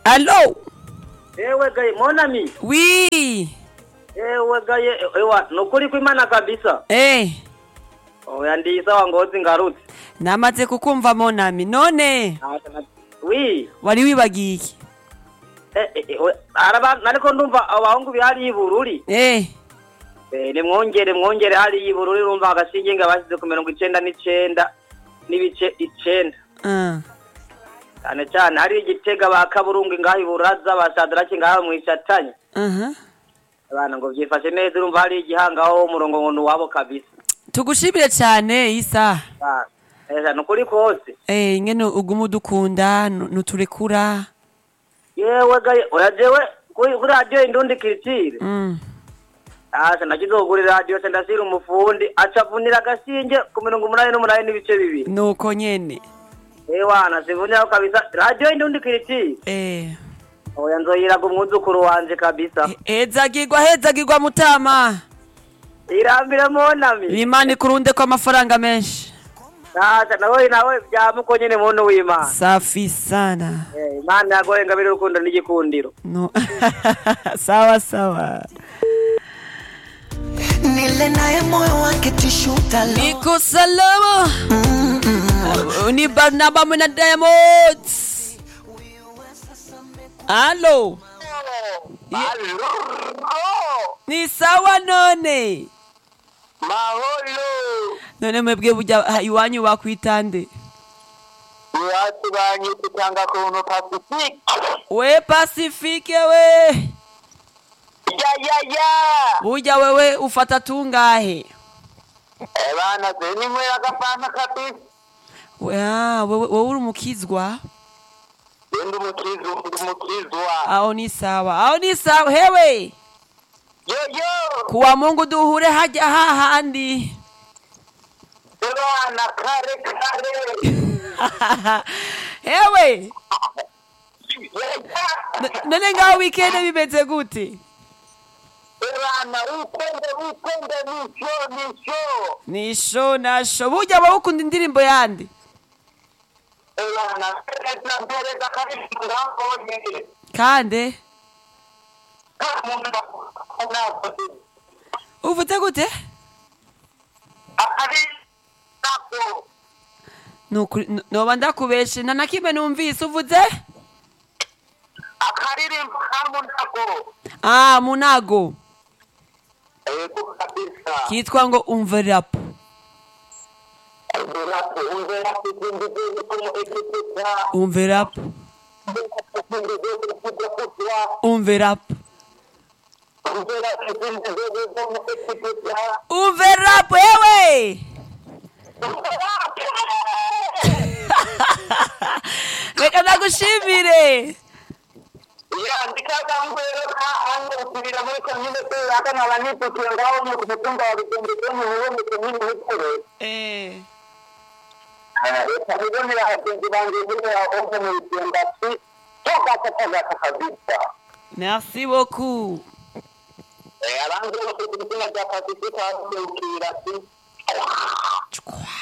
Allô ewe gaye monami Oui. ewe gaye ewa nukuri kwimana kabisa Eh, oya ndi sawa ngozi ngarutse namaze kukumva monami. None wi wari wibagiye iki? eh, eh, eh, we- araba nariko ndumva abahungu bihari ibururi Eh, Eh, nimwongere mwongere hari ibururi urumva agashinge nga bashyize ku mirongo icenda n'icenda n'ibice icenda uh, cyane cyane hari igitega ba kaburungu ngaho iburaza ba sadraki ngaho mwishatanye uh abana ngo vyifashe neza urumva hari igihangaho umurongo ngo nuwabo kabisa Tugushimire cyane Isa. Ah, eza nukuri kose Eh, ingene uguma udukunda nu- nuturekura. yewe gaye urajewe kuri kuri radiyo indundi kiritire Mm. asa nakizogurira radiyo se ndasira umufundi acavunira agashinge ku mirongo umunani n'umunani n'ibice bibiri Nuko nyene. ewana sivuniraho kabisa radiyo indundi kiritire Eh. oya nzoyiraga umwuzukuru wanje kabisa Hezagirwa hezagirwa mutama. irambire monami Imana ikurunde ko amafaranga menshi. asa nawe nawe byamuko nyene muntu w'imana Safi sana. Eh, imana yagoye ngabire urukundo n'igikundiro No. sawa sawa. nile naye moyo wake tishuta lo Niko salama. Ni Barnaba mwe na Diamond. Halo. Ni sawa none. mahoro None mwebwe burya ha- iwanyu bakwitande. iwacu banyita cyangwa kuntu pasifike We Pacifique we. ya ya ya Burya wewe ufata tungahe? abana ze ninywera agafanta kabisa We- ah, wewe wewe uri umukizwa? ndi umukizu ndi umukizwa Aho ni sawa. Aho ni sawa. Hewe. yoyo Kuwa Mungu duhure hajya hahandi. abana kare kare Hewe. Ya, N- None ngaho weekend bimeze gute? abana wikende wikende nisho nisho Nisho nasho. Burya wowe ukunda indirimbo yandi? abana pereza pereza kabisa ngambonye Kande. kamuntu nakoze Uvuze gute? akari nako Nukuri no- noba ndakubeshe na nakimwe numvise uvuze? akaririmbo kamunako Ah, munago. ego kabisa Kitwa ngo umva rap. Ungerapo, ungerapo, ungerapo, como equipear, Umva rap. Umva rap. Umva rap wewe. Reka ndagushimire. Eh. Merci beaucoup. abandi bose ku izina rya pasifika bakubwira ati Chukwa.